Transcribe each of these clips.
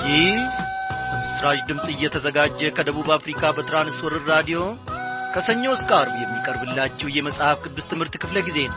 ይህ በምስራች ድምፅ እየተዘጋጀ ከደቡብ አፍሪካ በትራንስወርር ራዲዮ ከሰኞ እስከ አርብ የሚቀርብላችሁ የመጽሐፍ ቅዱስ ትምህርት ክፍለ ጊዜ ነው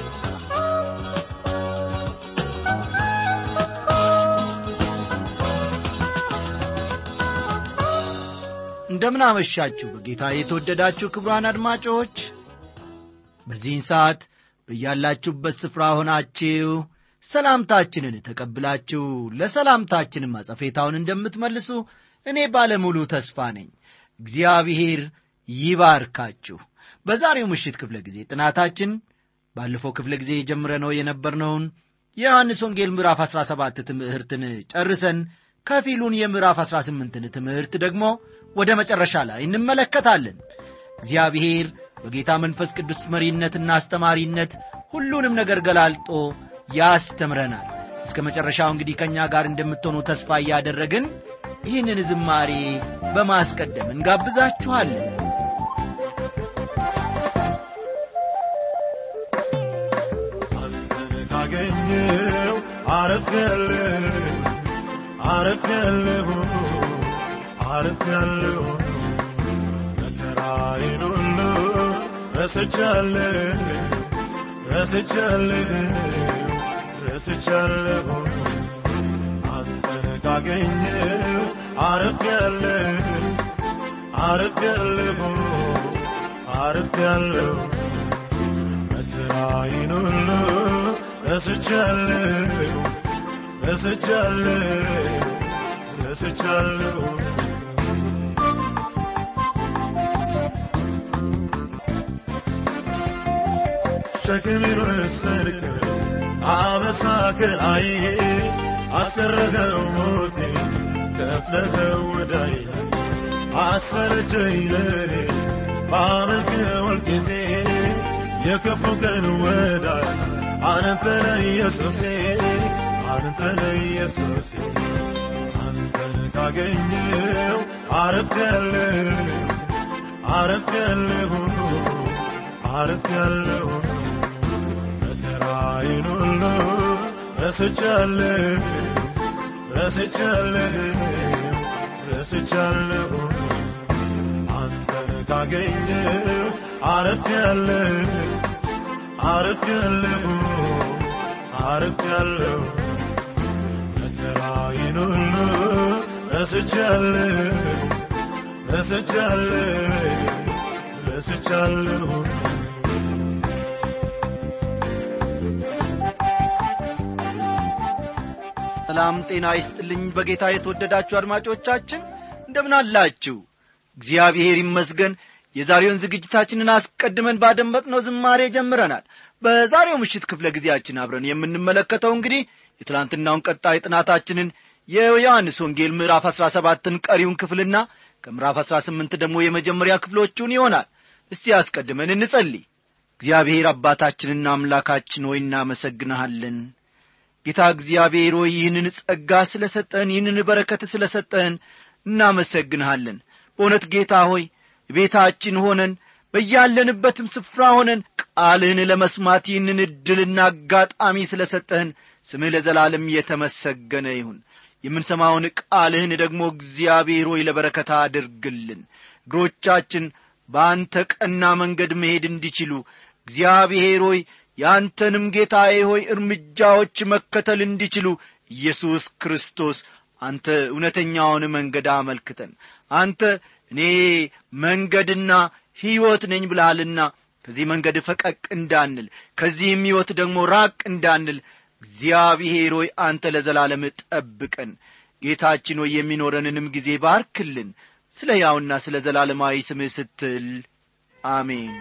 እንደምን አመሻችሁ በጌታ የተወደዳችሁ ክቡራን አድማጮች በዚህን ሰዓት በያላችሁበት ስፍራ ሆናችሁ ሰላምታችንን ተቀብላችሁ ለሰላምታችንም አጸፌታውን እንደምትመልሱ እኔ ባለሙሉ ተስፋ ነኝ እግዚአብሔር ይባርካችሁ በዛሬው ምሽት ክፍለ ጊዜ ጥናታችን ባለፈው ክፍለ ጊዜ የጀምረነው የነበርነውን የዮሐንስ ወንጌል ምዕራፍ 17 ትምህርትን ጨርሰን ከፊሉን የምዕራፍ 18ን ትምህርት ደግሞ ወደ መጨረሻ ላይ እንመለከታለን እግዚአብሔር በጌታ መንፈስ ቅዱስ መሪነትና አስተማሪነት ሁሉንም ነገር ገላልጦ ያስተምረናል እስከ መጨረሻው እንግዲህ ከእኛ ጋር እንደምትሆኑ ተስፋ እያደረግን ይህንን ዝማሬ በማስቀደም እንጋብዛችኋለን አንተን ካገኘው አረፍያለሁ አረፍያለሁ አረፍያለሁ መከራዬን ሁሉ ረስቻለሁ ረስቻለሁ ረስቻለሁ አንተን ካገኘው አረፍያለሁ አረፍያለሁ አረፍያለሁ መከራዬን ሁሉ ረስቻለሁ ረስቻለሁ ረስቻለሁ ሸክሜን ወሰድክ አበሳ ከላይ አሰረኸው ሞቴ ከፍለኸው ወዳይ አሰረቸኝ ለኔ ባመልክህ ጊዜ የከፉ ቀን ወዳይ አንተ ነህ ኢየሱሴ አንተ ነህ ኢየሱሴ አንተን ካገኘው አረፍያለሁ አረፍያለሁ አረፍያለሁ መከራዬን ሁሉ ረስቻለሁ ረስቻለሁ ረስቻለሁ አንተን ካገኘው አረፍያለሁ አረፍያለሁ አረፍያለሁ መከራዬን ሁሉ ረስቻለሁ ረስቻለሁ ረስቻለሁ ሰላም ጤና ይስጥልኝ በጌታ የተወደዳችሁ አድማጮቻችን እንደምን አላችሁ እግዚአብሔር ይመስገን የዛሬውን ዝግጅታችንን አስቀድመን ባደመጥነው ዝማሬ ጀምረናል በዛሬው ምሽት ክፍለ ጊዜያችን አብረን የምንመለከተው እንግዲህ የትላንትናውን ቀጣይ ጥናታችንን የዮሐንስ ወንጌል ምዕራፍ አሥራ ሰባትን ቀሪውን ክፍልና ከምዕራፍ አሥራ ስምንት ደግሞ የመጀመሪያ ክፍሎቹን ይሆናል እስቲ አስቀድመን እንጸልይ እግዚአብሔር አባታችንና አምላካችን ሆይ እናመሰግንሃለን ጌታ እግዚአብሔር ሆይ ይህንን ጸጋ ስለ ሰጠህን ይህንን በረከት ስለ ሰጠህን እናመሰግንሃለን በእውነት ጌታ ሆይ ቤታችን ሆነን በያለንበትም ስፍራ ሆነን ቃልህን ለመስማት ይህንን ዕድልና አጋጣሚ ስለ ሰጠህን ስምህ ለዘላለም የተመሰገነ ይሁን የምንሰማውን ቃልህን ደግሞ እግዚአብሔር ሆይ ለበረከታ አድርግልን እግሮቻችን በአንተ ቀና መንገድ መሄድ እንዲችሉ እግዚአብሔር ሆይ የአንተንም ጌታዬ ሆይ እርምጃዎች መከተል እንዲችሉ ኢየሱስ ክርስቶስ አንተ እውነተኛውን መንገድ አመልክተን አንተ እኔ መንገድና ሕይወት ነኝ ብልሃልና ከዚህ መንገድ ፈቀቅ እንዳንል ከዚህም ሕይወት ደግሞ ራቅ እንዳንል እግዚአብሔር ሆይ አንተ ለዘላለም ጠብቀን ጌታችን ሆይ የሚኖረንንም ጊዜ ባርክልን ስለ ያውና ስለ ዘላለማዊ ስምህ ስትል አሜን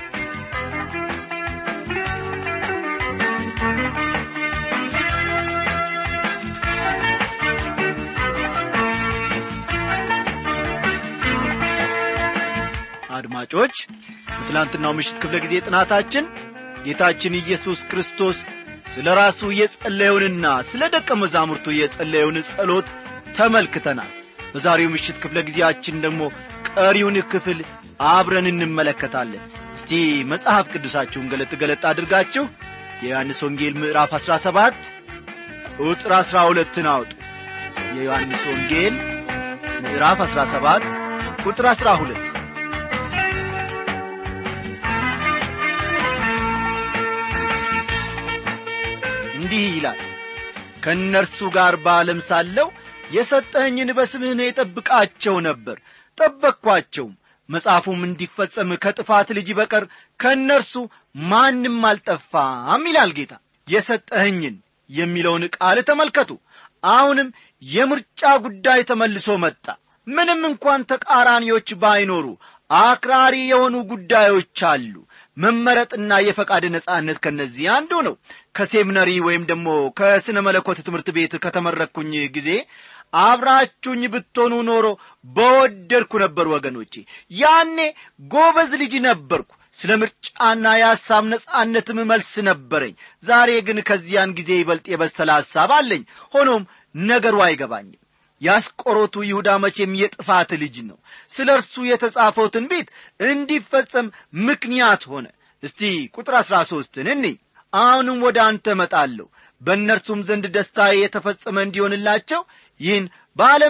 አድማጮች በትላንትናው ምሽት ክፍለ ጊዜ ጥናታችን ጌታችን ኢየሱስ ክርስቶስ ስለ ራሱ የጸለየውንና ስለ ደቀ መዛሙርቱ የጸለየውን ጸሎት ተመልክተናል በዛሬው ምሽት ክፍለ ጊዜያችን ደግሞ ቀሪውን ክፍል አብረን እንመለከታለን እስቲ መጽሐፍ ቅዱሳችሁን ገለጥ ገለጥ አድርጋችሁ የዮሐንስ ወንጌል ምዕራፍ 17 ቁጥር 12ን አውጡ የዮሐንስ ወንጌል ምዕራፍ 17 ቁጥር 12 እንዲህ ይላል ከእነርሱ ጋር በዓለም ሳለው የሰጠኸኝን በስምህ እኔ ጠብቃቸው ነበር ጠበቅኳቸውም መጽሐፉም እንዲፈጸም ከጥፋት ልጅ በቀር ከእነርሱ ማንም አልጠፋም ይላል ጌታ የሰጠኸኝን የሚለውን ቃል ተመልከቱ አሁንም የምርጫ ጉዳይ ተመልሶ መጣ ምንም እንኳን ተቃራኒዎች ባይኖሩ አክራሪ የሆኑ ጉዳዮች አሉ መመረጥና የፈቃድ ነጻነት ከነዚህ አንዱ ነው ከሴሚነሪ ወይም ደግሞ ከስነ መለኮት ትምህርት ቤት ከተመረቅኩኝ ጊዜ አብራችሁኝ ብትሆኑ ኖሮ በወደድኩ ነበር ወገኖቼ ያኔ ጎበዝ ልጅ ነበርኩ ስለ ምርጫና የሐሳብ ነጻነትም መልስ ነበረኝ ዛሬ ግን ከዚያን ጊዜ ይበልጥ የበሰለ ሐሳብ አለኝ ሆኖም ነገሩ አይገባኝም ያስቆሮቱ ይሁዳ መቼም የጥፋት ልጅ ነው ስለ እርሱ የተጻፈው ትንቢት እንዲፈጸም ምክንያት ሆነ እስቲ ቁጥር አሥራ ሦስትን እኒ አሁንም ወደ አንተ እመጣለሁ በእነርሱም ዘንድ ደስታ የተፈጸመ እንዲሆንላቸው ይህን በዓለም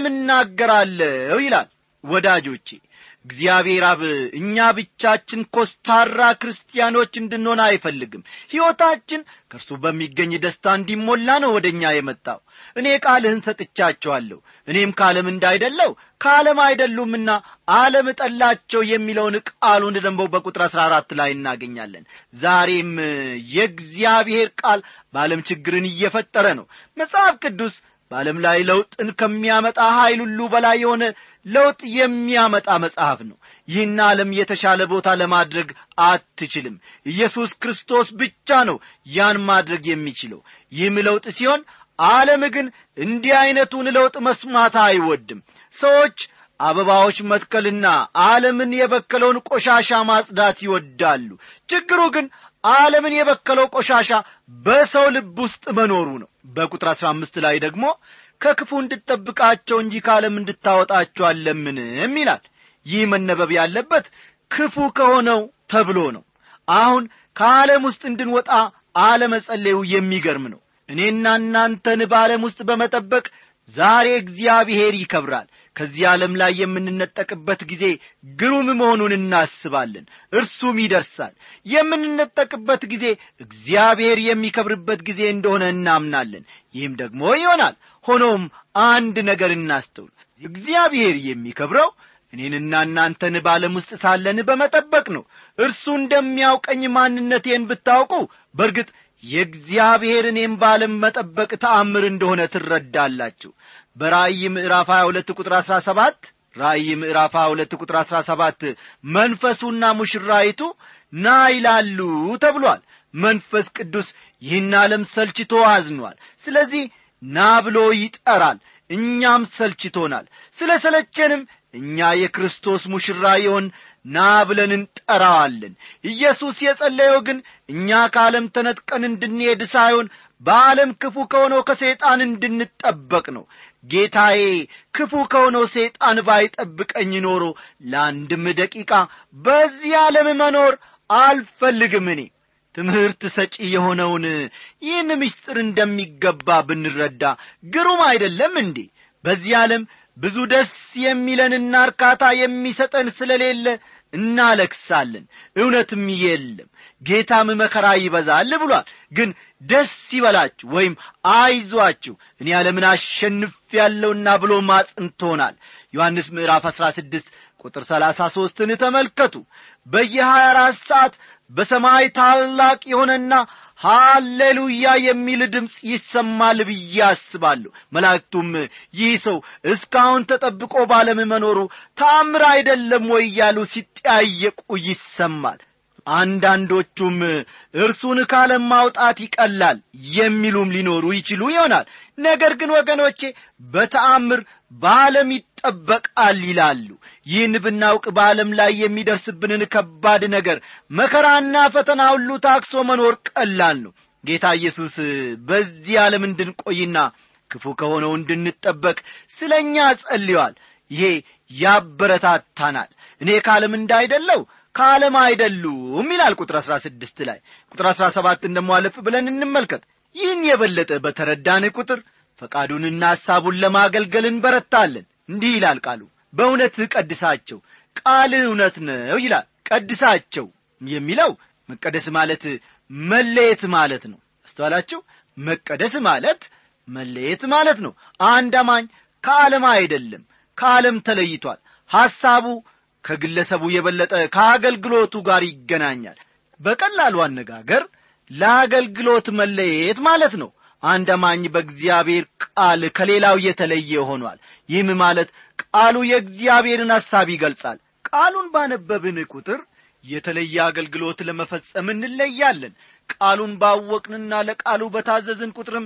እናገራለሁ ይላል ወዳጆቼ እግዚአብሔር አብ እኛ ብቻችን ኮስታራ ክርስቲያኖች እንድንሆን አይፈልግም ሕይወታችን ከእርሱ በሚገኝ ደስታ እንዲሞላ ነው ወደ እኛ የመጣው እኔ ቃልህን ሰጥቻቸዋለሁ እኔም ከዓለም እንዳይደለው ከዓለም አይደሉምና ዓለም ጠላቸው የሚለውን ቃሉን ደግሞ በቁጥር አሥራ አራት ላይ እናገኛለን ዛሬም የእግዚአብሔር ቃል በዓለም ችግርን እየፈጠረ ነው መጽሐፍ ቅዱስ በዓለም ላይ ለውጥን ከሚያመጣ ኀይል ሁሉ በላይ የሆነ ለውጥ የሚያመጣ መጽሐፍ ነው ይህን ዓለም የተሻለ ቦታ ለማድረግ አትችልም ኢየሱስ ክርስቶስ ብቻ ነው ያን ማድረግ የሚችለው ይህም ለውጥ ሲሆን ዓለም ግን እንዲህ ዐይነቱን ለውጥ መስማት አይወድም ሰዎች አበባዎች መትከልና ዓለምን የበከለውን ቆሻሻ ማጽዳት ይወዳሉ ችግሩ ግን ዓለምን የበከለው ቆሻሻ በሰው ልብ ውስጥ መኖሩ ነው በቁጥር አሥራ አምስት ላይ ደግሞ ከክፉ እንድጠብቃቸው እንጂ ከዓለም እንድታወጣቸው አለምንም ይላል ይህ መነበብ ያለበት ክፉ ከሆነው ተብሎ ነው አሁን ከዓለም ውስጥ እንድንወጣ አለመጸለዩ የሚገርም ነው እኔና እናንተን በዓለም ውስጥ በመጠበቅ ዛሬ እግዚአብሔር ይከብራል ከዚህ ዓለም ላይ የምንነጠቅበት ጊዜ ግሩም መሆኑን እናስባለን እርሱም ይደርሳል የምንነጠቅበት ጊዜ እግዚአብሔር የሚከብርበት ጊዜ እንደሆነ እናምናለን ይህም ደግሞ ይሆናል ሆኖም አንድ ነገር እናስተውል እግዚአብሔር የሚከብረው እኔንና እናንተን ባለም ውስጥ ሳለን በመጠበቅ ነው እርሱ እንደሚያውቀኝ ማንነቴን ብታውቁ በእርግጥ የእግዚአብሔር እኔም ባለም መጠበቅ ተአምር እንደሆነ ትረዳላችሁ በራእይ ምዕራፍ 22 ቁጥር 17 ራእይ ምዕራፍ 22 ቁጥር 17 መንፈሱና ሙሽራይቱ ና ይላሉ ተብሏል መንፈስ ቅዱስ ይህን ዓለም ሰልችቶ አዝኗል ስለዚህ ና ብሎ ይጠራል እኛም ሰልችቶናል ስለ ሰለቸንም እኛ የክርስቶስ ሙሽራ የሆን ና ብለን እንጠራዋለን ኢየሱስ የጸለየው ግን እኛ ከዓለም ተነጥቀን እንድንሄድ ሳይሆን በዓለም ክፉ ከሆነው ከሰይጣን እንድንጠበቅ ነው ጌታዬ ክፉ ከሆነው ሰይጣን ባይጠብቀኝ ኖሮ ለአንድም ደቂቃ በዚህ ዓለም መኖር አልፈልግም እኔ ትምህርት ሰጪ የሆነውን ይህን ምስጢር እንደሚገባ ብንረዳ ግሩም አይደለም እንዴ በዚህ ዓለም ብዙ ደስ የሚለንና እርካታ የሚሰጠን ስለሌለ እናለክሳለን እውነትም የለም ጌታም መከራ ይበዛል ብሏል ግን ደስ ይበላችሁ ወይም አይዟችሁ እኔ ዓለምን አሸንፍ ያለውና ብሎ ማጽንቶናል ዮሐንስ ምዕራፍ 16 ቁጥር 33ን ተመልከቱ በየ24 ሰዓት በሰማይ ታላቅ የሆነና ሃሌሉያ የሚል ድምፅ ይሰማል ብዬ አስባለሁ መላእክቱም ይህ ሰው እስካሁን ተጠብቆ ባለም መኖሩ ታምር አይደለም ወይ እያሉ ሲጠያየቁ ይሰማል አንዳንዶቹም እርሱን ካለም ማውጣት ይቀላል የሚሉም ሊኖሩ ይችሉ ይሆናል ነገር ግን ወገኖቼ በተአምር በዓለም ይጠበቃል ይላሉ ይህን ብናውቅ በዓለም ላይ የሚደርስብንን ከባድ ነገር መከራና ፈተና ሁሉ ታክሶ መኖር ቀላል ነው ጌታ ኢየሱስ በዚህ ዓለም እንድንቆይና ክፉ ከሆነው እንድንጠበቅ ስለ እኛ ጸልዮአል ይሄ ያበረታታናል እኔ ከዓለም እንዳይደለው ከዓለም አይደሉም ይላል ቁጥር አሥራ ስድስት ላይ ቁጥር አሥራ ሰባትን ደሞ አለፍ ብለን እንመልከት ይህን የበለጠ በተረዳን ቁጥር ፈቃዱንና ሐሳቡን ለማገልገል እንበረታለን እንዲህ ይላል ቃሉ በእውነትህ ቀድሳቸው ቃልህ እውነት ነው ይላል ቀድሳቸው የሚለው መቀደስ ማለት መለየት ማለት ነው አስተዋላችሁ መቀደስ ማለት መለየት ማለት ነው አንድ አማኝ ከዓለም አይደለም ከዓለም ተለይቷል ሐሳቡ ከግለሰቡ የበለጠ ከአገልግሎቱ ጋር ይገናኛል በቀላሉ አነጋገር ለአገልግሎት መለየት ማለት ነው አንድ አማኝ በእግዚአብሔር ቃል ከሌላው የተለየ ሆኗል ይህም ማለት ቃሉ የእግዚአብሔርን ሐሳብ ይገልጻል ቃሉን ባነበብን ቁጥር የተለየ አገልግሎት ለመፈጸም እንለያለን ቃሉን ባወቅንና ለቃሉ በታዘዝን ቁጥርም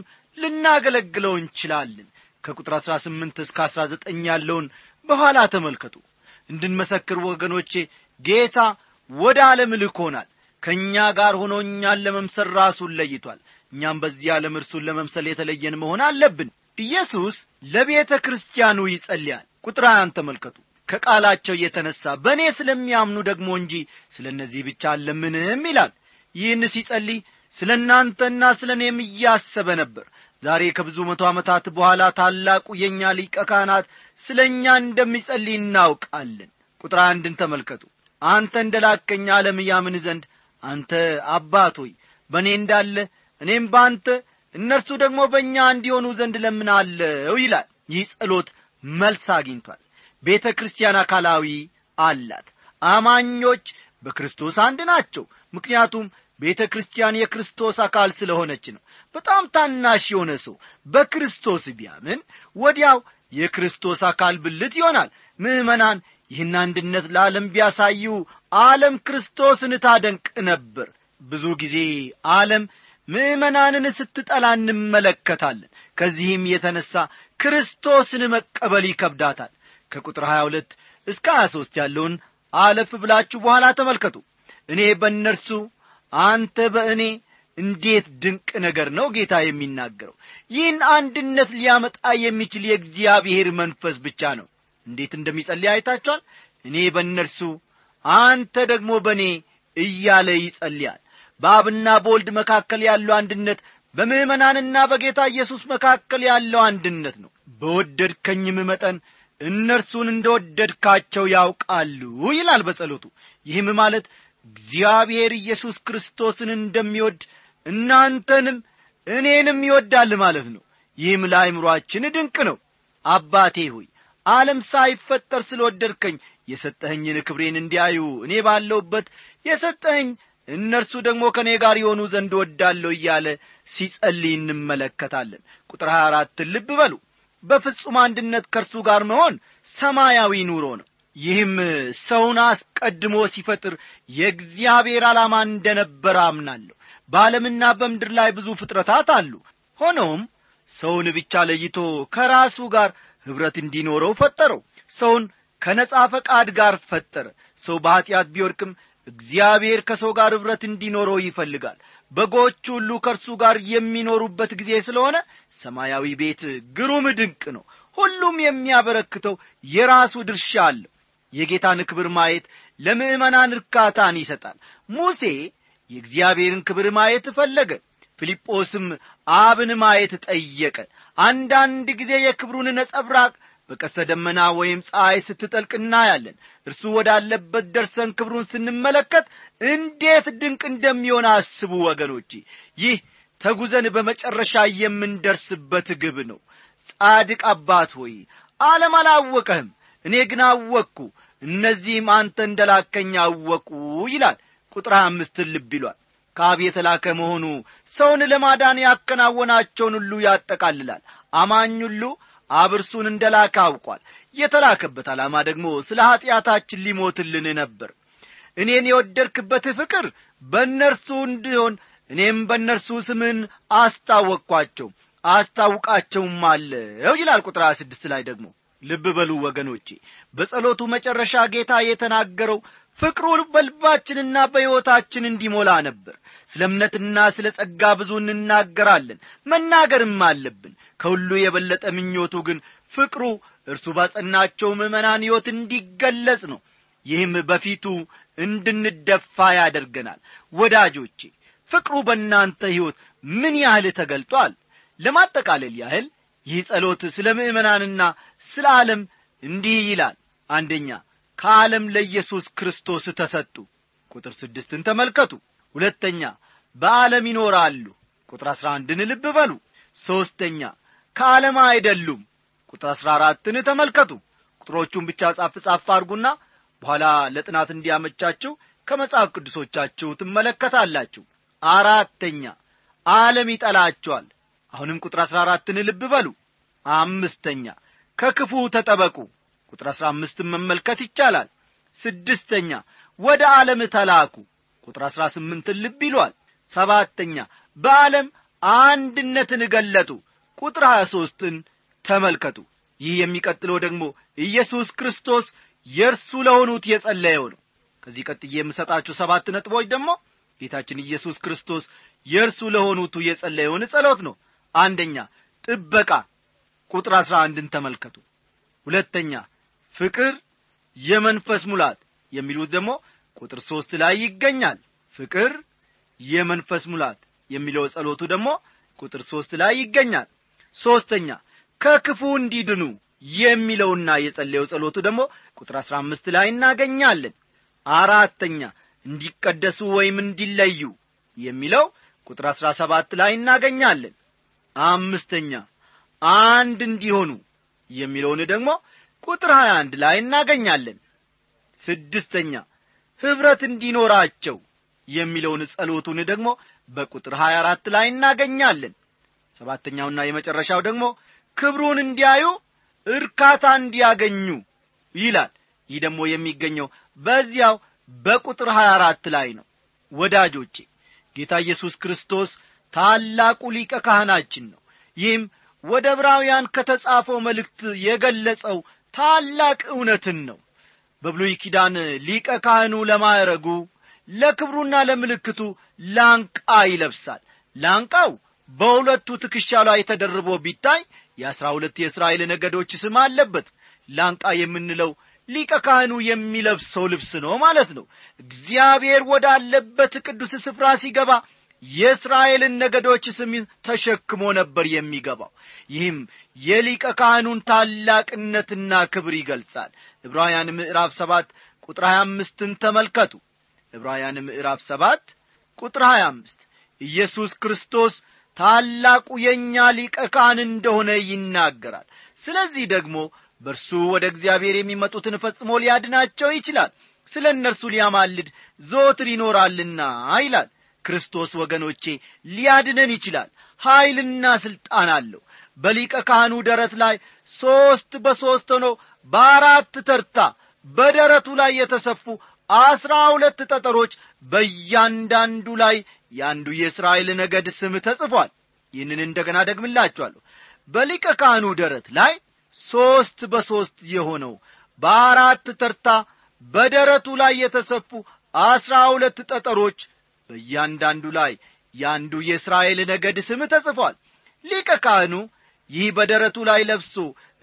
ልናገለግለው እንችላለን ከቁጥር አሥራ ስምንት እስከ አሥራ ዘጠኝ ያለውን በኋላ ተመልከቱ እንድንመሰክር ወገኖቼ ጌታ ወደ ዓለም ልኮናል ከእኛ ጋር ሆኖ እኛን ለመምሰል ራሱን ለይቷል እኛም በዚህ ዓለም እርሱን ለመምሰል የተለየን መሆን አለብን ኢየሱስ ለቤተ ክርስቲያኑ ይጸልያል ቁጥር ሀያን ተመልከቱ ከቃላቸው የተነሣ በእኔ ስለሚያምኑ ደግሞ እንጂ ስለ እነዚህ ብቻ አለምንም ይላል ይህን ሲጸልይ ስለ እናንተና ስለ እኔም እያሰበ ነበር ዛሬ ከብዙ መቶ ዓመታት በኋላ ታላቁ የእኛ ሊቀ ካህናት ስለ እኛ እንደሚጸልይ እናውቃለን ቁጥር አንድን ተመልከቱ አንተ እንደ ላከኝ ዓለም ያምን ዘንድ አንተ አባት ሆይ በእኔ እንዳለ እኔም በአንተ እነርሱ ደግሞ በእኛ እንዲሆኑ ዘንድ ለምናለው ይላል ይህ ጸሎት መልስ አግኝቷል ቤተ ክርስቲያን አካላዊ አላት አማኞች በክርስቶስ አንድ ናቸው ምክንያቱም ቤተ ክርስቲያን የክርስቶስ አካል ስለሆነች ነው በጣም ታናሽ የሆነ ሰው በክርስቶስ ቢያምን ወዲያው የክርስቶስ አካል ብልት ይሆናል ምዕመናን ይህን አንድነት ለዓለም ቢያሳዩ ዓለም ክርስቶስን ታደንቅ ነበር ብዙ ጊዜ ዓለም ምዕመናንን ስትጠላ እንመለከታለን ከዚህም የተነሣ ክርስቶስን መቀበል ይከብዳታል ከቁጥር 22 እስከ 23 ያለውን አለፍ ብላችሁ በኋላ ተመልከቱ እኔ በእነርሱ አንተ በእኔ እንዴት ድንቅ ነገር ነው ጌታ የሚናገረው ይህን አንድነት ሊያመጣ የሚችል የእግዚአብሔር መንፈስ ብቻ ነው እንዴት እንደሚጸልይ አይታችኋል እኔ በእነርሱ አንተ ደግሞ በእኔ እያለ ይጸልያል በአብና በወልድ መካከል ያለው አንድነት በምዕመናንና በጌታ ኢየሱስ መካከል ያለው አንድነት ነው በወደድከኝም መጠን እነርሱን እንደወደድካቸው ያውቃሉ ይላል በጸሎቱ ይህም ማለት እግዚአብሔር ኢየሱስ ክርስቶስን እንደሚወድ እናንተንም እኔንም ይወዳል ማለት ነው ይህም ለአይምሮአችን ድንቅ ነው አባቴ ሆይ ዓለም ሳይፈጠር ስለወደድከኝ የሰጠኸኝን ክብሬን እንዲያዩ እኔ ባለውበት የሰጠኸኝ እነርሱ ደግሞ ከእኔ ጋር የሆኑ ዘንድ ወዳለሁ እያለ ሲጸልይ እንመለከታለን ቁጥር 24 ልብ በሉ በፍጹም አንድነት ከእርሱ ጋር መሆን ሰማያዊ ኑሮ ነው ይህም ሰውን አስቀድሞ ሲፈጥር የእግዚአብሔር ዓላማ እንደነበረ አምናለሁ በዓለምና በምድር ላይ ብዙ ፍጥረታት አሉ ሆኖም ሰውን ብቻ ለይቶ ከራሱ ጋር ኅብረት እንዲኖረው ፈጠረው ሰውን ከነጻ ፈቃድ ጋር ፈጠረ ሰው በኀጢአት ቢወድቅም እግዚአብሔር ከሰው ጋር ኅብረት እንዲኖረው ይፈልጋል በጎች ሁሉ ከእርሱ ጋር የሚኖሩበት ጊዜ ስለሆነ ሰማያዊ ቤት ግሩም ድንቅ ነው ሁሉም የሚያበረክተው የራሱ ድርሻ አለው የጌታን ክብር ማየት ለምዕመናን እርካታን ይሰጣል ሙሴ የእግዚአብሔርን ክብር ማየት ፈለገ ፊልጶስም አብን ማየት ጠየቀ አንዳንድ ጊዜ የክብሩን ነጸብራቅ በቀስተ ደመና ወይም ፀሐይ ስትጠልቅ እናያለን እርሱ ወዳለበት ደርሰን ክብሩን ስንመለከት እንዴት ድንቅ እንደሚሆን አስቡ ወገኖቼ ይህ ተጉዘን በመጨረሻ የምንደርስበት ግብ ነው ጻድቅ አባት ሆይ ዓለም አላወቀህም እኔ ግን አወቅኩ እነዚህም አንተ እንደላከኝ አወቁ ይላል ቁጥር አምስትን ልብ ይሏል ከአብ የተላከ መሆኑ ሰውን ለማዳን ያከናወናቸውን ሁሉ ያጠቃልላል አማኝ ሁሉ አብ እርሱን እንደ ላከ አውቋል የተላከበት ዓላማ ደግሞ ስለ ኀጢአታችን ሊሞትልን ነበር እኔን የወደድክበት ፍቅር በእነርሱ እንዲሆን እኔም በእነርሱ ስምን አስታወቅኳቸው አስታውቃቸውም አለው ይላል ቁጥር ስድስት ላይ ደግሞ ልብ በሉ ወገኖቼ በጸሎቱ መጨረሻ ጌታ የተናገረው ፍቅሩ በልባችንና በሕይወታችን እንዲሞላ ነበር ስለ እምነትና ስለ ጸጋ ብዙ እንናገራለን መናገርም አለብን ከሁሉ የበለጠ ምኞቱ ግን ፍቅሩ እርሱ ባጸናቸው ምዕመናን ሕይወት እንዲገለጽ ነው ይህም በፊቱ እንድንደፋ ያደርገናል ወዳጆቼ ፍቅሩ በእናንተ ሕይወት ምን ያህል ተገልጧል ለማጠቃለል ያህል ይህ ጸሎት ስለ ምእመናንና ስለ ዓለም እንዲህ ይላል አንደኛ ከዓለም ለኢየሱስ ክርስቶስ ተሰጡ ቁጥር ስድስትን ተመልከቱ ሁለተኛ በዓለም ይኖራሉ ቁጥር አሥራ አንድን ልብ በሉ ሦስተኛ ከዓለም አይደሉም ቁጥር አሥራ አራትን ተመልከቱ ቁጥሮቹን ብቻ ጻፍ ጻፍ አድርጉና በኋላ ለጥናት እንዲያመቻችሁ ከመጽሐፍ ቅዱሶቻችሁ ትመለከታላችሁ አራተኛ ዓለም ይጠላቸዋል አሁንም ቁጥር አሥራ አራትን ልብ በሉ አምስተኛ ከክፉ ተጠበቁ ቁጥር አሥራ አምስትን መመልከት ይቻላል ስድስተኛ ወደ ዓለም ተላኩ ቁጥር አሥራ ስምንትን ልብ ይሏል ሰባተኛ በዓለም አንድነትን ገለጡ ቁጥር ሀያ ሦስትን ተመልከቱ ይህ የሚቀጥለው ደግሞ ኢየሱስ ክርስቶስ የእርሱ ለሆኑት የጸለየው ነው ከዚህ ቀጥዬ የምሰጣችሁ ሰባት ነጥቦች ደግሞ ጌታችን ኢየሱስ ክርስቶስ የእርሱ ለሆኑቱ የጸለየውን ጸሎት ነው አንደኛ ጥበቃ ቁጥር አሥራ አንድን ተመልከቱ ሁለተኛ ፍቅር የመንፈስ ሙላት የሚሉት ደግሞ ቁጥር ሦስት ላይ ይገኛል ፍቅር የመንፈስ ሙላት የሚለው ጸሎቱ ደግሞ ቁጥር ሦስት ላይ ይገኛል ሦስተኛ ከክፉ እንዲድኑ የሚለውና የጸለየው ጸሎቱ ደግሞ ቁጥር አሥራ አምስት ላይ እናገኛለን አራተኛ እንዲቀደሱ ወይም እንዲለዩ የሚለው ቁጥር አሥራ ሰባት ላይ እናገኛለን አምስተኛ አንድ እንዲሆኑ የሚለውን ደግሞ ቁጥር ሀያ አንድ ላይ እናገኛለን ስድስተኛ ኅብረት እንዲኖራቸው የሚለውን ጸሎቱን ደግሞ በቁጥር ሀያ አራት ላይ እናገኛለን ሰባተኛውና የመጨረሻው ደግሞ ክብሩን እንዲያዩ እርካታ እንዲያገኙ ይላል ይህ ደግሞ የሚገኘው በዚያው በቁጥር ሀያ አራት ላይ ነው ወዳጆቼ ጌታ ኢየሱስ ክርስቶስ ታላቁ ሊቀ ካህናችን ነው ይህም ወደ ዕብራውያን ከተጻፈው መልእክት የገለጸው ታላቅ እውነትን ነው በብሉይ ኪዳን ሊቀ ካህኑ ለማዕረጉ ለክብሩና ለምልክቱ ላንቃ ይለብሳል ላንቃው በሁለቱ ትከሻ ላይ ተደርቦ ቢታይ የአሥራ ሁለት የእስራኤል ነገዶች ስም አለበት ላንቃ የምንለው ሊቀ ካህኑ የሚለብሰው ልብስ ነው ማለት ነው እግዚአብሔር ወዳለበት ቅዱስ ስፍራ ሲገባ የእስራኤልን ነገዶች ስም ተሸክሞ ነበር የሚገባው ይህም የሊቀ ካህኑን ታላቅነትና ክብር ይገልጻል ዕብራውያን ምዕራፍ ሰባት ቁጥር ሀያ አምስትን ተመልከቱ ዕብራውያን ምዕራፍ ሰባት ቁጥር ሀያ አምስት ኢየሱስ ክርስቶስ ታላቁ የእኛ ሊቀ ካህን እንደሆነ ይናገራል ስለዚህ ደግሞ በእርሱ ወደ እግዚአብሔር የሚመጡትን ፈጽሞ ሊያድናቸው ይችላል ስለ እነርሱ ሊያማልድ ዘወትር ይኖራልና ይላል ክርስቶስ ወገኖቼ ሊያድነን ይችላል ኀይልና ሥልጣን አለው በሊቀ ካህኑ ደረት ላይ ሦስት በሦስት ሆነው በአራት ተርታ በደረቱ ላይ የተሰፉ አስራ ሁለት ጠጠሮች በእያንዳንዱ ላይ የአንዱ የእስራኤል ነገድ ስም ተጽፏል ይህንን እንደገና ደግምላችኋለሁ በሊቀ ካህኑ ደረት ላይ ሦስት በሦስት የሆነው በአራት ተርታ በደረቱ ላይ የተሰፉ አስራ ሁለት ጠጠሮች በእያንዳንዱ ላይ የአንዱ የእስራኤል ነገድ ስም ተጽፏል ሊቀ ካህኑ ይህ በደረቱ ላይ ለብሶ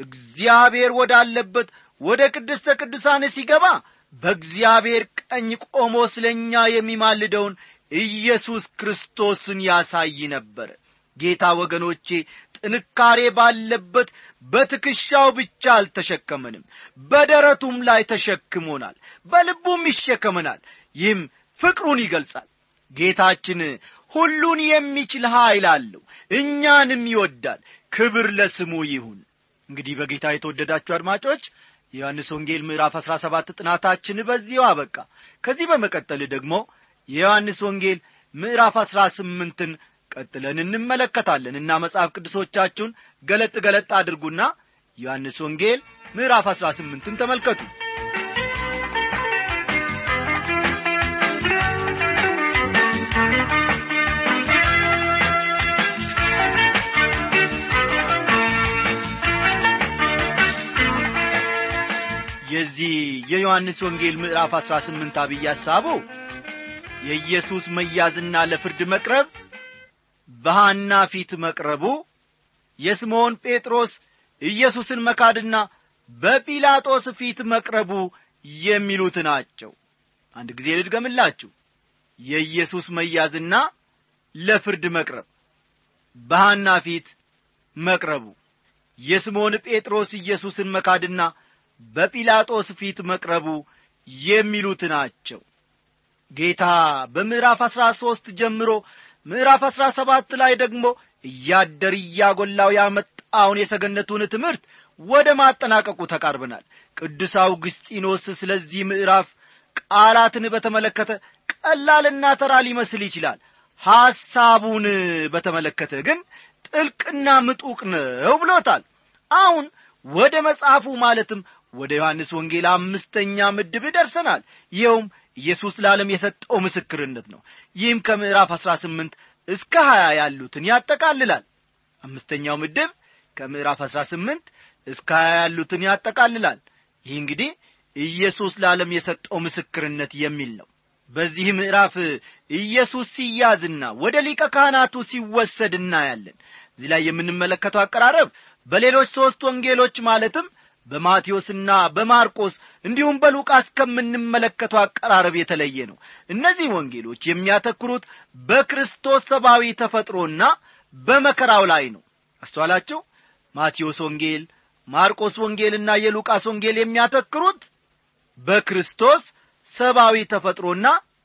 እግዚአብሔር ወዳለበት ወደ ቅድስተ ቅዱሳን ሲገባ በእግዚአብሔር ቀኝ ቆሞ ስለ እኛ የሚማልደውን ኢየሱስ ክርስቶስን ያሳይ ነበር ጌታ ወገኖቼ ጥንካሬ ባለበት በትከሻው ብቻ አልተሸከመንም በደረቱም ላይ ተሸክሞናል በልቡም ይሸከመናል ይህም ፍቅሩን ይገልጻል ጌታችን ሁሉን የሚችል ኀይል አለው እኛንም ይወዳል ክብር ለስሙ ይሁን እንግዲህ በጌታ የተወደዳችሁ አድማጮች የዮሐንስ ወንጌል ምዕራፍ አሥራ ሰባት ጥናታችን በዚሁ አበቃ ከዚህ በመቀጠል ደግሞ የዮሐንስ ወንጌል ምዕራፍ አሥራ ስምንትን ቀጥለን እንመለከታለን እና መጽሐፍ ቅዱሶቻችሁን ገለጥ ገለጥ አድርጉና ዮሐንስ ወንጌል ምዕራፍ አሥራ ስምንትን ተመልከቱ የዚህ የዮሐንስ ወንጌል ምዕራፍ አሥራ ስምንት አብይ ሐሳቡ የኢየሱስ መያዝና ለፍርድ መቅረብ በሐና ፊት መቅረቡ የስምዖን ጴጥሮስ ኢየሱስን መካድና በጲላጦስ ፊት መቅረቡ የሚሉት ናቸው አንድ ጊዜ ልድገምላችሁ የኢየሱስ መያዝና ለፍርድ መቅረብ በሐና ፊት መቅረቡ የስምዖን ጴጥሮስ ኢየሱስን መካድና በጲላጦስ ፊት መቅረቡ የሚሉት ናቸው ጌታ በምዕራፍ አሥራ ሦስት ጀምሮ ምዕራፍ አሥራ ሰባት ላይ ደግሞ እያደር እያጐላው ያመጣውን የሰገነቱን ትምህርት ወደ ማጠናቀቁ ተቃርበናል ቅዱስ አውግስጢኖስ ስለዚህ ምዕራፍ ቃላትን በተመለከተ ቀላልና ተራ ሊመስል ይችላል ሐሳቡን በተመለከተ ግን ጥልቅና ምጡቅ ነው ብሎታል አሁን ወደ መጽሐፉ ማለትም ወደ ዮሐንስ ወንጌል አምስተኛ ምድብ ደርሰናል ይኸውም ኢየሱስ ለዓለም የሰጠው ምስክርነት ነው ይህም ከምዕራፍ አሥራ ስምንት እስከ ሀያ ያሉትን ያጠቃልላል አምስተኛው ምድብ ከምዕራፍ አሥራ ስምንት እስከ ሀያ ያሉትን ያጠቃልላል ይህ እንግዲህ ኢየሱስ ለዓለም የሰጠው ምስክርነት የሚል ነው በዚህ ምዕራፍ ኢየሱስ ሲያዝና ወደ ሊቀ ካህናቱ ሲወሰድ እናያለን እዚህ ላይ የምንመለከተው አቀራረብ በሌሎች ሦስት ወንጌሎች ማለትም በማቴዎስና በማርቆስ እንዲሁም በሉቃስ ከምንመለከተው አቀራረብ የተለየ ነው እነዚህ ወንጌሎች የሚያተኩሩት በክርስቶስ ሰብአዊ ተፈጥሮና በመከራው ላይ ነው አስተዋላችሁ ማቴዎስ ወንጌል ማርቆስ ወንጌልና የሉቃስ ወንጌል የሚያተክሩት በክርስቶስ ሰብአዊ ተፈጥሮና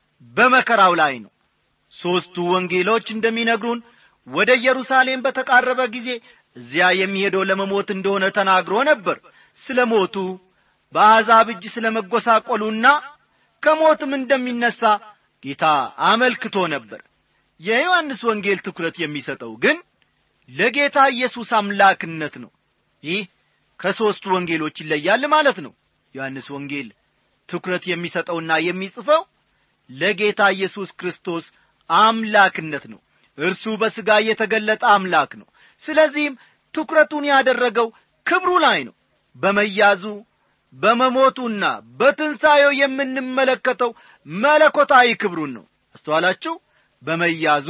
በመከራው ላይ ነው ሦስቱ ወንጌሎች እንደሚነግሩን ወደ ኢየሩሳሌም በተቃረበ ጊዜ እዚያ የሚሄደው ለመሞት እንደሆነ ተናግሮ ነበር ስለ ሞቱ በአሕዛብ እጅ ስለ መጐሳቆሉና ከሞትም እንደሚነሣ ጌታ አመልክቶ ነበር የዮሐንስ ወንጌል ትኩረት የሚሰጠው ግን ለጌታ ኢየሱስ አምላክነት ነው ይህ ከሦስቱ ወንጌሎች ይለያል ማለት ነው ዮሐንስ ወንጌል ትኩረት የሚሰጠውና የሚጽፈው ለጌታ ኢየሱስ ክርስቶስ አምላክነት ነው እርሱ በሥጋ የተገለጠ አምላክ ነው ስለዚህም ትኩረቱን ያደረገው ክብሩ ላይ ነው በመያዙ በመሞቱና በትንሣኤው የምንመለከተው መለኮታዊ ክብሩን ነው አስተዋላችሁ በመያዙ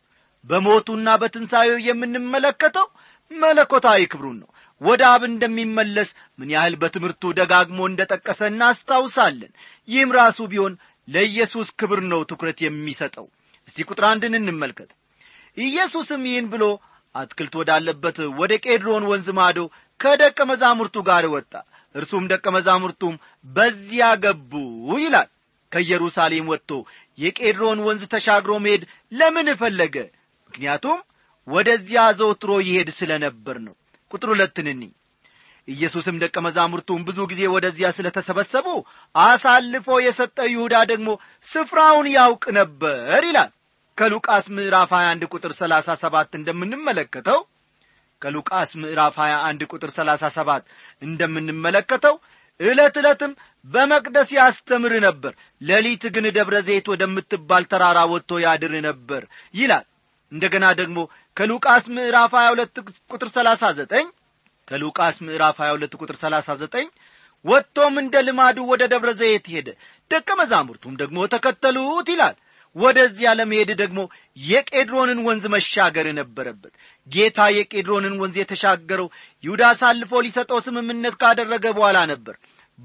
በሞቱና በትንሣኤው የምንመለከተው መለኮታዊ ክብሩን ነው ወደ አብ እንደሚመለስ ምን ያህል በትምህርቱ ደጋግሞ እንደ ጠቀሰ እናስታውሳለን ይህም ራሱ ቢሆን ለኢየሱስ ክብር ነው ትኩረት የሚሰጠው እስቲ ቁጥር አንድን እንመልከት ኢየሱስም ይህን ብሎ አትክልት ወዳለበት ወደ ቄድሮን ወንዝ ማዶ ከደቀ መዛሙርቱ ጋር ወጣ እርሱም ደቀ መዛሙርቱም በዚያ ገቡ ይላል ከኢየሩሳሌም ወጥቶ የቄድሮን ወንዝ ተሻግሮ መሄድ ለምን ፈለገ ምክንያቱም ወደዚያ ዘውትሮ ይሄድ ስለ ነበር ነው ቁጥር ሁለትን እኒ ኢየሱስም ደቀ መዛሙርቱም ብዙ ጊዜ ወደዚያ ስለ ተሰበሰቡ አሳልፎ የሰጠ ይሁዳ ደግሞ ስፍራውን ያውቅ ነበር ይላል ከሉቃስ ምዕራፍ 21 ቁጥር 37 እንደምንመለከተው ከሉቃስ ምዕራፍ 21 ቁጥር 37 እንደምንመለከተው ዕለት ዕለትም በመቅደስ ያስተምር ነበር ሌሊት ግን ደብረ ዘይት ወደምትባል ተራራ ወጥቶ ያድር ነበር ይላል እንደገና ደግሞ ከሉቃስ ምዕራፍ 22 ቁጥር 39 ከሉቃስ ምዕራፍ 22 ቁጥር 39 ወጥቶም እንደ ልማዱ ወደ ደብረ ዘይት ሄደ ደቀ መዛሙርቱም ደግሞ ተከተሉት ይላል ወደዚያ ለመሄድ ደግሞ የቄድሮንን ወንዝ መሻገር ነበረበት ጌታ የቄድሮንን ወንዝ የተሻገረው ይሁዳ አሳልፎ ሊሰጠው ስምምነት ካደረገ በኋላ ነበር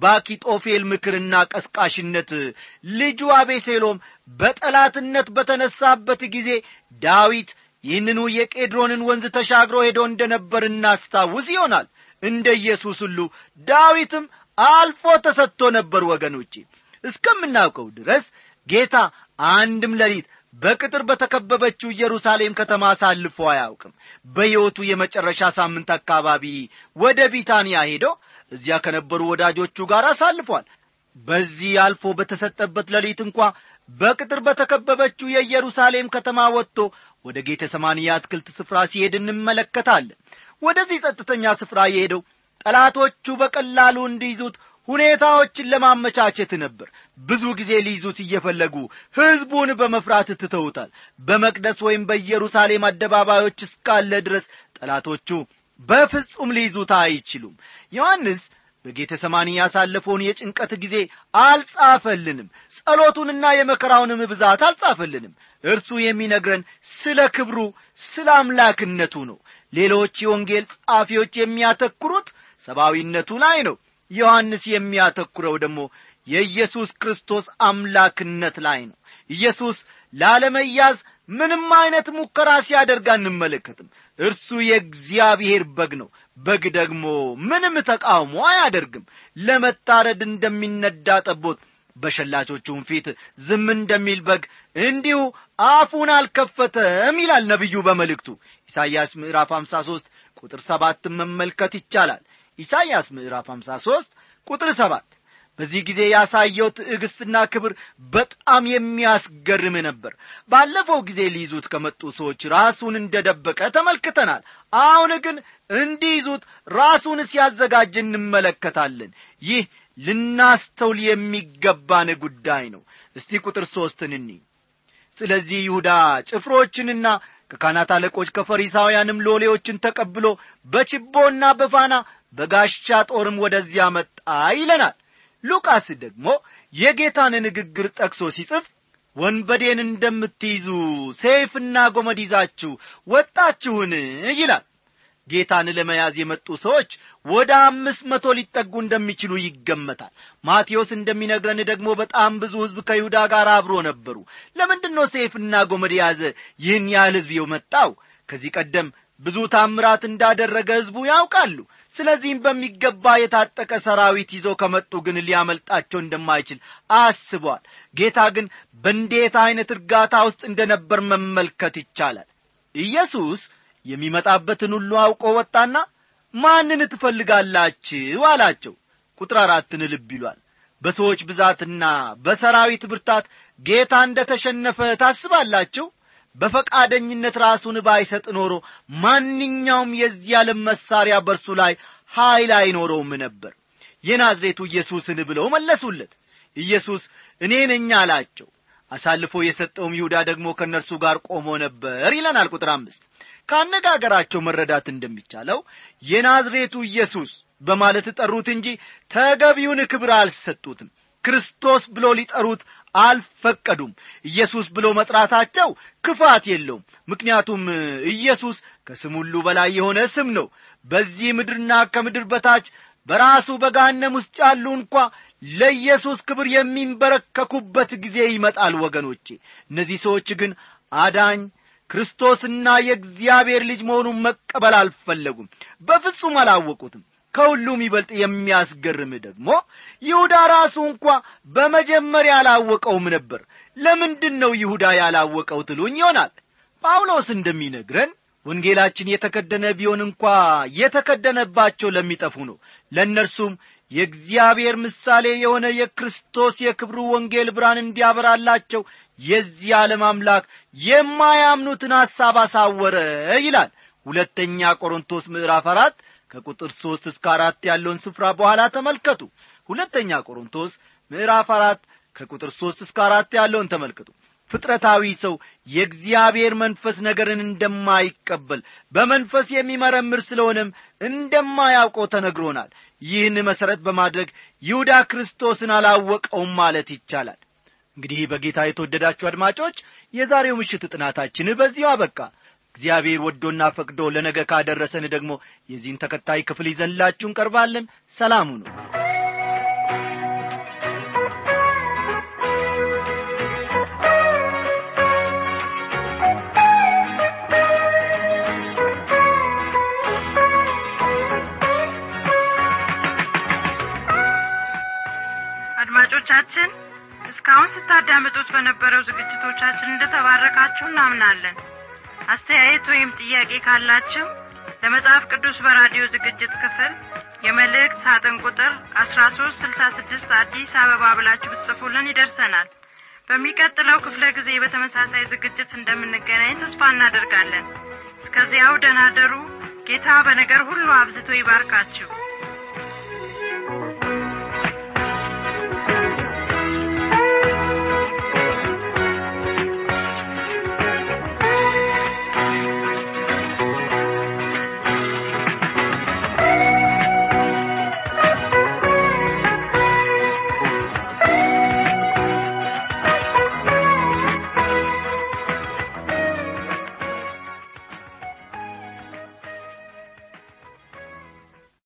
በአኪጦፌል ምክርና ቀስቃሽነት ልጁ አቤሴሎም በጠላትነት በተነሳበት ጊዜ ዳዊት ይህንኑ የቄድሮንን ወንዝ ተሻግሮ ሄዶ እንደ ነበር እናስታውስ ይሆናል እንደ ኢየሱስ ሁሉ ዳዊትም አልፎ ተሰጥቶ ነበር ወገኖቼ እስከምናውቀው ድረስ ጌታ አንድም ሌሊት በቅጥር በተከበበችው ኢየሩሳሌም ከተማ አሳልፎ አያውቅም በሕይወቱ የመጨረሻ ሳምንት አካባቢ ወደ ቢታንያ ሄዶ እዚያ ከነበሩ ወዳጆቹ ጋር አሳልፏል በዚህ አልፎ በተሰጠበት ሌሊት እንኳ በቅጥር በተከበበችው የኢየሩሳሌም ከተማ ወጥቶ ወደ ጌተ ሰማኒ አትክልት ስፍራ ሲሄድ እንመለከታለን ወደዚህ ጸጥተኛ ስፍራ የሄደው ጠላቶቹ በቀላሉ እንዲይዙት ሁኔታዎችን ለማመቻቸት ነበር ብዙ ጊዜ ሊይዙት እየፈለጉ ሕዝቡን በመፍራት ትተውታል በመቅደስ ወይም በኢየሩሳሌም አደባባዮች እስካለ ድረስ ጠላቶቹ በፍጹም ሊይዙት አይችሉም ዮሐንስ በጌተ ሰማኒ ያሳለፈውን የጭንቀት ጊዜ አልጻፈልንም ጸሎቱንና የመከራውንም ብዛት አልጻፈልንም እርሱ የሚነግረን ስለ ክብሩ ስለ አምላክነቱ ነው ሌሎች የወንጌል ጸሐፊዎች የሚያተኩሩት ሰብአዊነቱ ላይ ነው ዮሐንስ የሚያተኩረው ደግሞ የኢየሱስ ክርስቶስ አምላክነት ላይ ነው ኢየሱስ ላለመያዝ ምንም አይነት ሙከራ ሲያደርግ አንመለከትም እርሱ የእግዚአብሔር በግ ነው በግ ደግሞ ምንም ተቃውሞ አያደርግም ለመታረድ እንደሚነዳ ጠቦት በሸላቾቹም ፊት ዝም እንደሚል በግ እንዲሁ አፉን አልከፈተም ይላል ነቢዩ በመልእክቱ ኢሳይያስ ምዕራፍ 53 ቁጥር ሰባትን መመልከት ይቻላል ኢሳይያስ ምዕራፍ 53 ቁጥር ሰባት በዚህ ጊዜ ያሳየው ትዕግስትና ክብር በጣም የሚያስገርም ነበር ባለፈው ጊዜ ሊይዙት ከመጡ ሰዎች ራሱን እንደደበቀ ተመልክተናል አሁን ግን እንዲይዙት ራሱን ሲያዘጋጅ እንመለከታለን ይህ ልናስተውል የሚገባን ጉዳይ ነው እስቲ ቁጥር ሦስትን እኒ ስለዚህ ይሁዳ ጭፍሮችንና ከካህናት አለቆች ከፈሪሳውያንም ሎሌዎችን ተቀብሎ በችቦና በፋና በጋሻ ጦርም ወደዚያ መጣ ይለናል ሉቃስ ደግሞ የጌታን ንግግር ጠቅሶ ሲጽፍ ወንበዴን እንደምትይዙ ሰይፍና ጎመድ ይዛችሁ ወጣችሁን ይላል ጌታን ለመያዝ የመጡ ሰዎች ወደ አምስት መቶ ሊጠጉ እንደሚችሉ ይገመታል ማቴዎስ እንደሚነግረን ደግሞ በጣም ብዙ ሕዝብ ከይሁዳ ጋር አብሮ ነበሩ ለምንድን ነው ሰይፍና ጎመድ የያዘ ይህን ያህል ሕዝብ የመጣው ከዚህ ቀደም ብዙ ታምራት እንዳደረገ ሕዝቡ ያውቃሉ ስለዚህም በሚገባ የታጠቀ ሰራዊት ይዘው ከመጡ ግን ሊያመልጣቸው እንደማይችል አስቧል ጌታ ግን በእንዴት ዐይነት እርጋታ ውስጥ እንደ ነበር መመልከት ይቻላል ኢየሱስ የሚመጣበትን ሁሉ አውቆ ወጣና ማንን ትፈልጋላችሁ አላቸው ቁጥር አራትን ልብ ይሏል በሰዎች ብዛትና በሰራዊት ብርታት ጌታ እንደ ተሸነፈ ታስባላችሁ በፈቃደኝነት ራሱን ባይሰጥ ኖሮ ማንኛውም የዚህ ዓለም መሣሪያ በርሱ ላይ ኀይል አይኖረውም ነበር የናዝሬቱ ኢየሱስን ብለው መለሱለት ኢየሱስ እኔ ነኝ አላቸው አሳልፎ የሰጠውም ይሁዳ ደግሞ ከእነርሱ ጋር ቆሞ ነበር ይለናል ቁጥር አምስት ከአነጋገራቸው መረዳት እንደሚቻለው የናዝሬቱ ኢየሱስ በማለት ጠሩት እንጂ ተገቢውን ክብር አልሰጡትም ክርስቶስ ብሎ ሊጠሩት አልፈቀዱም ኢየሱስ ብሎ መጥራታቸው ክፋት የለውም ምክንያቱም ኢየሱስ ከስም ሁሉ በላይ የሆነ ስም ነው በዚህ ምድርና ከምድር በታች በራሱ በጋነም ውስጥ ያሉ እንኳ ለኢየሱስ ክብር የሚንበረከኩበት ጊዜ ይመጣል ወገኖቼ እነዚህ ሰዎች ግን አዳኝ ክርስቶስና የእግዚአብሔር ልጅ መሆኑን መቀበል አልፈለጉም በፍጹም አላወቁትም ከሁሉም ይበልጥ የሚያስገርም ደግሞ ይሁዳ ራሱ እንኳ በመጀመሪያ አላወቀውም ነበር ለምንድን ነው ይሁዳ ያላወቀው ትሉኝ ይሆናል ጳውሎስ እንደሚነግረን ወንጌላችን የተከደነ ቢሆን እንኳ የተከደነባቸው ለሚጠፉ ነው ለእነርሱም የእግዚአብሔር ምሳሌ የሆነ የክርስቶስ የክብሩ ወንጌል ብርሃን እንዲያበራላቸው የዚህ ዓለም አምላክ የማያምኑትን ሐሳብ አሳወረ ይላል ሁለተኛ ቆሮንቶስ ምዕራፍ አራት ከቁጥር ሦስት እስከ አራት ያለውን ስፍራ በኋላ ተመልከቱ ሁለተኛ ቆሮንቶስ ምዕራፍ አራት ከቁጥር ሦስት እስከ አራት ያለውን ተመልከቱ ፍጥረታዊ ሰው የእግዚአብሔር መንፈስ ነገርን እንደማይቀበል በመንፈስ የሚመረምር ስለሆነም እንደማያውቀው ተነግሮናል ይህን መሠረት በማድረግ ይሁዳ ክርስቶስን አላወቀውም ማለት ይቻላል እንግዲህ በጌታ የተወደዳችሁ አድማጮች የዛሬው ምሽት ጥናታችን በዚሁ አበቃ እግዚአብሔር ወዶና ፈቅዶ ለነገ ካደረሰን ደግሞ የዚህን ተከታይ ክፍል ይዘንላችሁ እንቀርባለን ሰላሙ ነው አድማጮቻችን እስካሁን ስታዳምጡት በነበረው ዝግጅቶቻችን እንደተባረካችሁ እናምናለን አስተያየት ወይም ጥያቄ ካላችሁ ለመጽሐፍ ቅዱስ በራዲዮ ዝግጅት ክፍል የመልእክት ሳጥን ቁጥር አስራ ሶስት ስልሳ ስድስት አዲስ አበባ ብላችሁ ብትጽፉልን ይደርሰናል በሚቀጥለው ክፍለ ጊዜ በተመሳሳይ ዝግጅት እንደምንገናኝ ተስፋ እናደርጋለን እስከዚያው ደናደሩ ጌታ በነገር ሁሉ አብዝቶ ይባርካችሁ